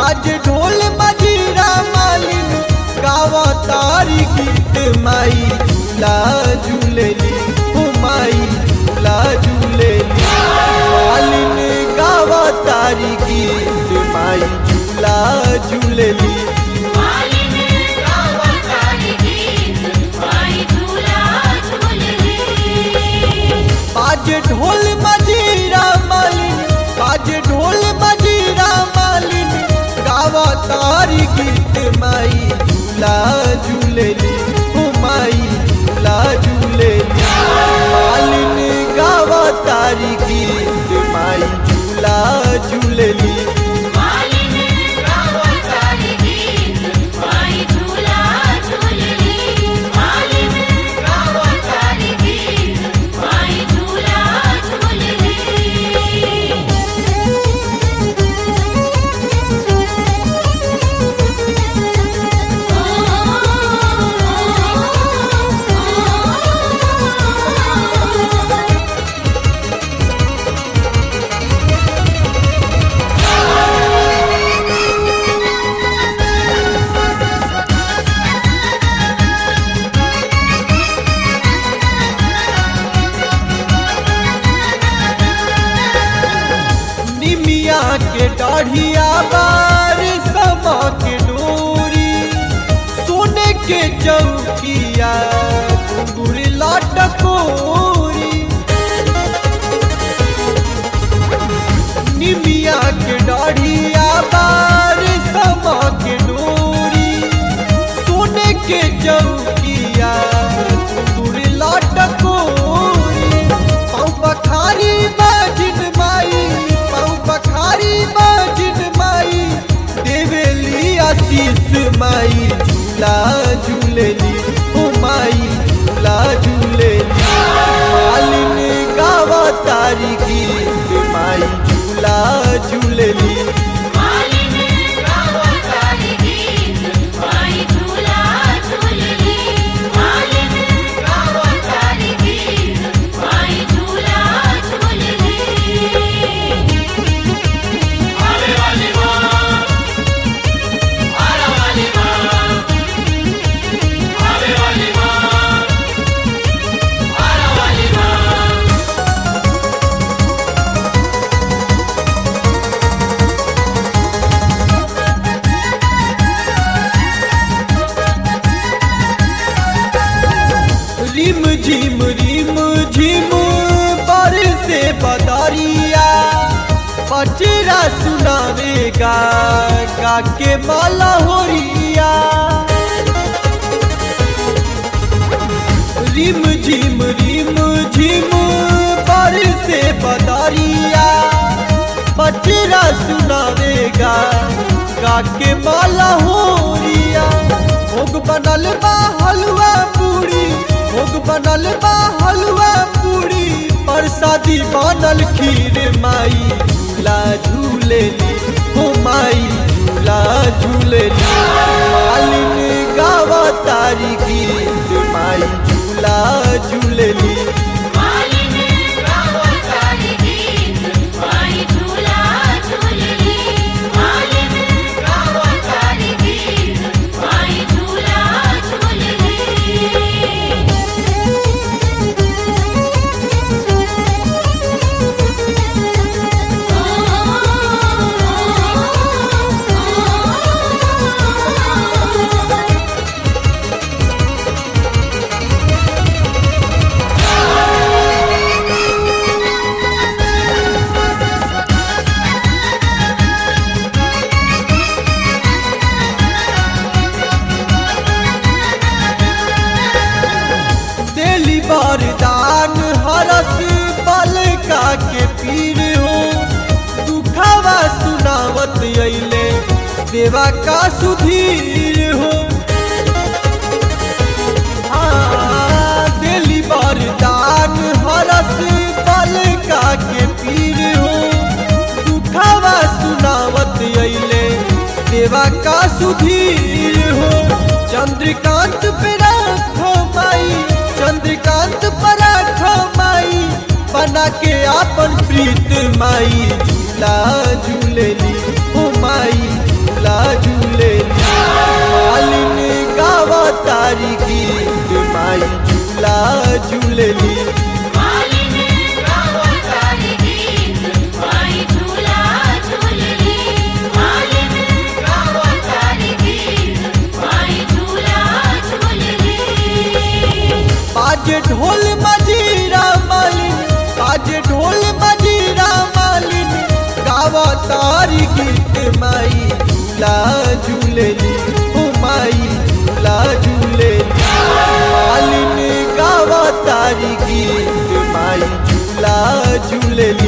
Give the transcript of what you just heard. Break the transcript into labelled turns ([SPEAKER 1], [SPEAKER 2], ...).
[SPEAKER 1] बाज ढोल मजीरा मालिन गावा तारी गीत माई झूला झूलेली हो माई झूला झूलेली मालिन गावा तारी गीत माई झूला झूलेली
[SPEAKER 2] मालिनी गावतारी गीत माई झूला झूलली
[SPEAKER 1] बाज ढोल मजीरा मालिन बाज ढोल मजीरा मालिन गावा तारी गीत माई झूला झूलेली हो माई झूला झूलेली मालिन गावा तारी गीत माई झूला झूलेली
[SPEAKER 2] मालिनी गावतारी गीत माई झूला झूलली मालिनी गावतारी गीत माई झूला झूलली
[SPEAKER 1] निमिया के दाढ़िया बार समा के डोरी सोने के चौकिया घुंगुर लटकोरी निमिया के दाढ़िया बार समा के डोरी सोने के चौकिया घुंगुर लटकोरी पाँव पखारी बाजिन माई पाँव पखारी बाजिन माई देवेली आशीष माई झूला झूलेली ओ माई झूला झूलेली मालिन गावा तारी गीत माई झूला झूलेली
[SPEAKER 2] मालिनी गावतारी गीत माई झूला झूलली मालिनी गावतारी गीत माई झूला झूलली आवे वाली मां आरा वाली मां आवे वाली मां आरा वाली मां
[SPEAKER 1] रिम झिम रिम झिम पर से बदरिया पचरा सुनावेगा गा के माला होरिया रिम झिम रिम झिम पर से बदरिया पचरा सुनावेगा गा के माला होरिया भोग बनल बा हलवा पूरी भोग बनल बा हलवा पूरी प्रसादी बनल खीर माई झूला झूलेली हो माई झूला झूलेली मालिन गावा तारी गीत माई झूला झूलेली
[SPEAKER 2] मालिनी गावतारी गीत माई झूला झूलली मालिनी गावतारी गीत माई झूला झूलली
[SPEAKER 1] देली वरदान हरस बलका के पीर हो दुखावा सुनावत अइले सेवा का सुधीर हो हाँ, देली वरदान हरस बलका के पीर हो दुखावा सुनावत अइले सेवा का सुधीर हो चंद्रकांत पे राखो माई चंद्रकांत पर राखो माई बना के आपन प्रीत माई झूला झूलेली हो माई झूला झूला झूलेली मालिन गावा तारी गीत माई झूला झूलेली
[SPEAKER 2] मालिन गावतारी गीत माई झूला झूलली मालिन गावतारी गीत माई झूला झूलली
[SPEAKER 1] बाजे ढोल मजीरा मालिन बाजे ढोल मजीरा मालिन गावा तारी गीत माई झूला झूलेली ओ माई झूला झूलेली मालिन गावा तारी गीत माई झूला झूलेली